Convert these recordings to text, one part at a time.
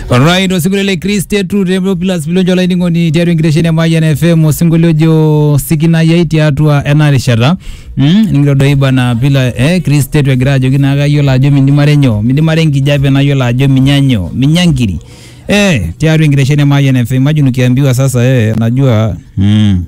Alright, osinkolio Chris tetu Rebel Plus bilonjo olainining'oni tiatua enkitesheni e Mayian FM osinkolio ojo sikinayai tiatua ena rishata mm, nikitodoi bana pila eh, Chris tetu egira ajoki naa kayiolo ajo mindimare nyoo mindimare enkijape nayiolo ajo minya nyoo minya nkiri eh, tiatua enkitesheni e Mayian FM imagine ukiambiwa sasa eh, najua mm,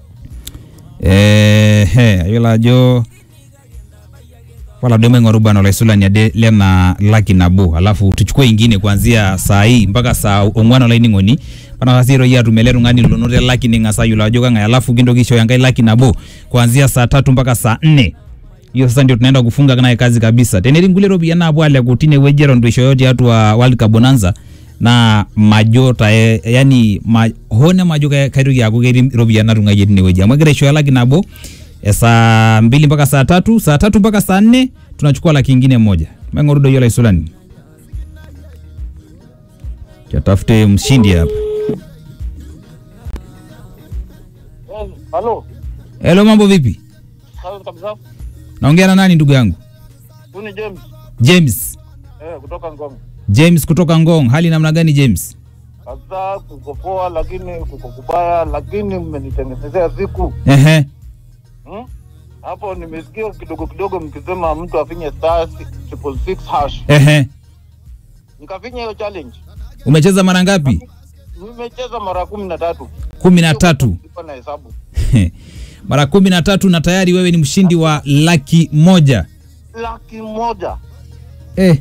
eh, eh, ayiolo ajo wala duo maing'oru bwana olaisulani ade lena laki nabo alafu tuchukue ingine kuanzia saa hii mpaka saa ong'wan olainining'oni panakasi toi atum ele tung'ani lonoto elaki ning'as ayiolo ajo kang'ae alafu kintoki aishooyo enkae laki nabo kuanzia saa tatu mpaka saa nne hiyo sasa ndio tunaenda kufunga naye kazi kabisa tenetii nkulie ropiyiani naapuo aleku tinewueji eton itu ishooyo tiatua World Cup Bonanza naa majo tae yani ma, hone majo ka- kaitoki aaku ketii ropiyiani natung'ayie tinewueji amu egira aishooyo laki nabo e saa mbili mpaka saa tatu saa tatu mpaka saa nne tunachukua laki ingine moja maing'oru doi olaisulani tatafute mshindi hapa Eh, Halo, helo mambo vipi sawa kabisa. naongea na nani ndugu yangu Huyu ni James james eh, kutoka Ngong. james kutoka ngong hali namna gani james Sasa kuko poa, lakini kuko kubaya, lakini mmenitengenezea siku ehe hmm? Hapo nimesikia kidogo kidogo mkisema mtu afinye star si- triple six hash, ehe nikafinya hiyo challenge. umecheza mara ngapi Nimecheza mara kumi na tatu kumi na tatu Nilikuwa na hesabu mara kumi na tatu na tayari wewe ni mshindi wa laki moja laki moja eh.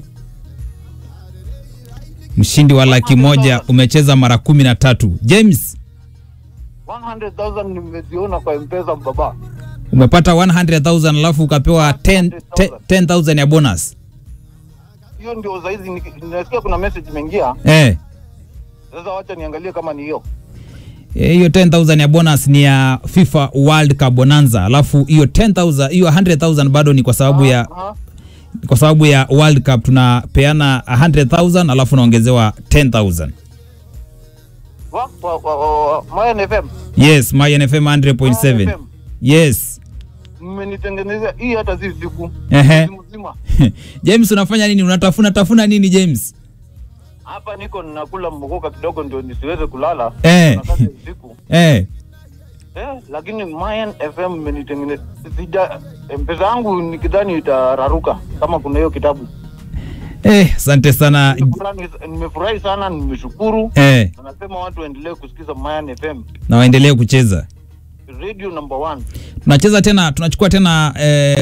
mshindi wa laki moja umecheza mara kumi na tatu james 100,000 nimeziona kwa mpesa baba. umepata 100000 alafu ukapewa 10 10 10000 ya bonus Hiyo ndio saizi niki- nasikia kuna message imeingia. eh. Sasa wacha niangalie kama ni hiyo. Eh, hiyo 10000 ya bonus ni ya FIFA World Cup Bonanza, alafu hiyo 10000 hiyo 100000 bado ni kwa sababu ya Aha. kwa sababu ya World Cup tunapeana 100000 alafu unaongezewa 10000 Wa, wa, wa, wa, wa, Mayan FM. yes Mayan FM 100.7 Mayan FM. yes mmenitengenezea hii hata si siku Ehe. Mwezi mzima James unafanya nini unatafuna tafuna nini James hapa niko ninakula mbogoka kidogo ndio nisiweze kulala Eh. Na kazi usiku eh eh, lakini Mayan FM mmenitengenezea sija mpesa yangu nikidhani itararuka kama kuna hiyo kitabu eh asante sana Nimefurahi- nimefurahi sana nimeshukuru eh Na nasema watu waendelee kusikiza Mayan FM na waendelee kucheza radio number one tunacheza tena tunachukua tena eh,